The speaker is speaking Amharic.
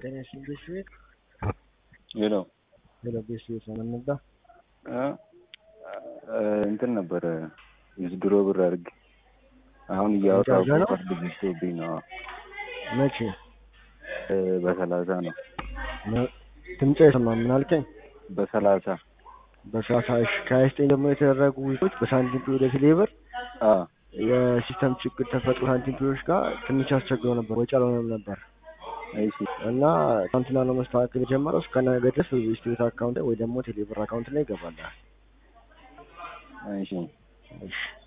ጤና ይስጥልኝ ቤት ቤት ሄሎ ሄሎ ቤት ቤት ነው የምንባ እንትን ነበረ ድሮ ብር አድርግ አሁን እያወራሁ ጃጃ ነው? ካርድ ገዝቶብኝ ነው። መቼ በሰላሳ ነው ድምፅ አይሰማም ምን አልከኝ በሰላሳ በሰላሳ እሺ ከሀያ ዘጠኝ ደግሞ የተደረጉ ዊቶች በሳንቲም ፒ ወደ ቴሌብር አ የሲስተም ችግር ተፈጥሮ ሳንቲም ፒዎች ጋር ትንሽ አስቸግረው ነበር ወጪ አልሆነም ነበር እሺ እና ትናንትና ነው መስተካከል የጀመረው እስከ ነገ ድረስ በቤስት አካውንት ወይ ደግሞ ቴሌብር አካውንት ላይ ይገባል እሺ እሺ